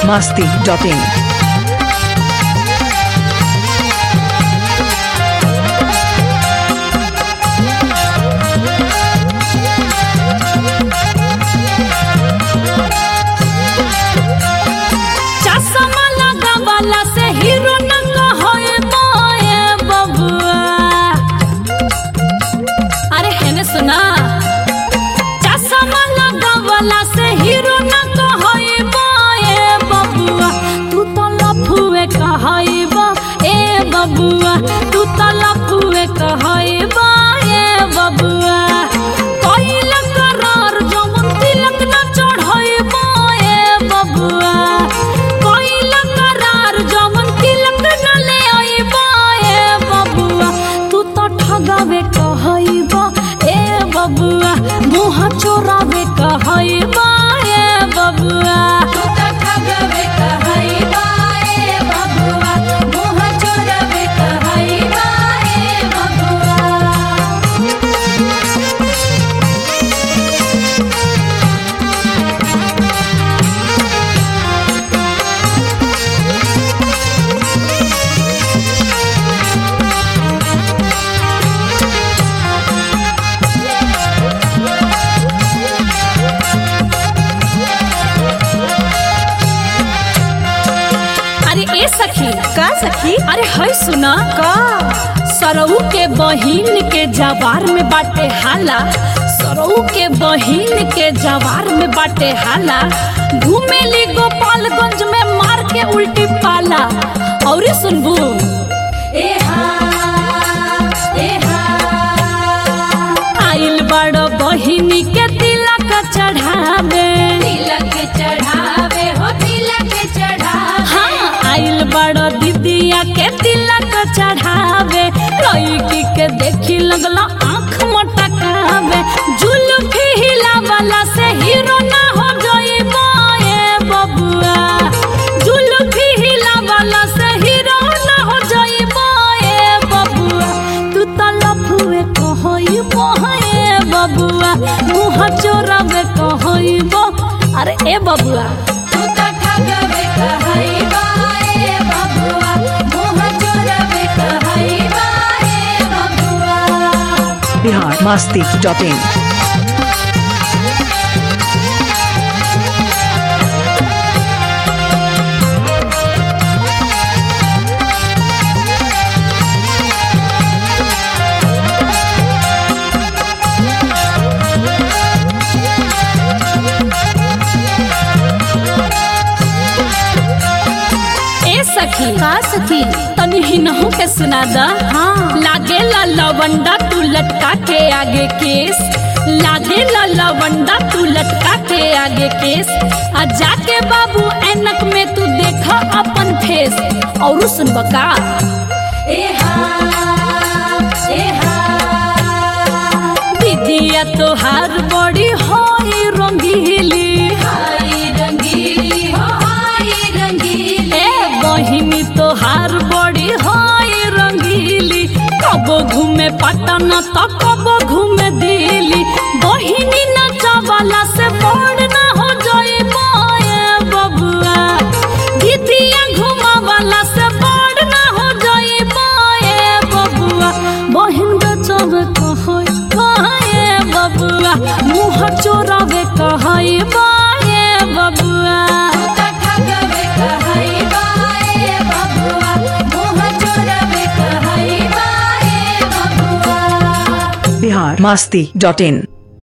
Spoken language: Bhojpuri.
masti.in. चश्मा लगावला से हीरो नंग होए मोए बबुआ अरे हेने सुना चश्मा लगावला से हीरो नंग होए मोए बबुआ तू तो लफुए कहइबा ए बबुआ तू तो लफुए कहइबा ए बबुआ कइल करार जवन तिलक न चढ़इबा ए बबुआ कइल करार जवन तिलक न ले अइबा ए बबुआ तू तो ठगावे कहइबा ए बबुआ मुंह चोरावे कहइबा ए बबुआ तू तो ठगावे कहइबा ए बबुआ मुंह चोरावे कहइबा ए बबुआ अरे ए सखी का सखी अरे है सुना का सरऊ के बहिन के जवार में बाटे हाला सरऊ के बहिन के जवार में बाटे हाला घूमेली गोपालगंज में मार के उल्टी पाला और सुनबू आइल बड़ बहिनी के तिलक चढ़ावे तिलक चढ़ावे हो तिलक चढ़ावे हाँ आइल बड़ दीदिया के तिलक चढ़ावे लड़की के देखी लगला आँख मटकावे जुल्फी हिलावला से हीरो ना हो जाइबा ए बबुआ जुल्फी हिलावला से हीरो ना हो जाइबा ए बबुआ तू तो लफुए कहइबो ए बबुआ मुँह चोरावे कहइबो अरे ए बबुआ तू तो ठगवे कहइबा ए बबुआ मुँह चोरावे कहइबा ए बबुआ Bihar masti.in. ए सखी का सखी तनी हिनहु के सुना दा हाँ लागे ला लवंडा तू लटका के आगे केस लागे ला लवंडा तू लटका के आगे केस आ जाके बाबू ऐनक में तू देखा अपन फेस और सुन बका दीदिया तोहार बड़ी होई रंगीली हाय रंगीली हाय रंगीली ए बहिनी तोहार बड़ी होई रंगीली कबो घूमे पटन तो कबो घूमे दिल्ली बहिनी नचवाला से बड़ ना हो जाए माए बबुआ दीदिया घुमावाला से बड़ ना हो जाए माए बबुआ बहिन बचावे कहई बाए बबुआ मुँह चोरावे कहई बाए बबुआ Bihar masti.in.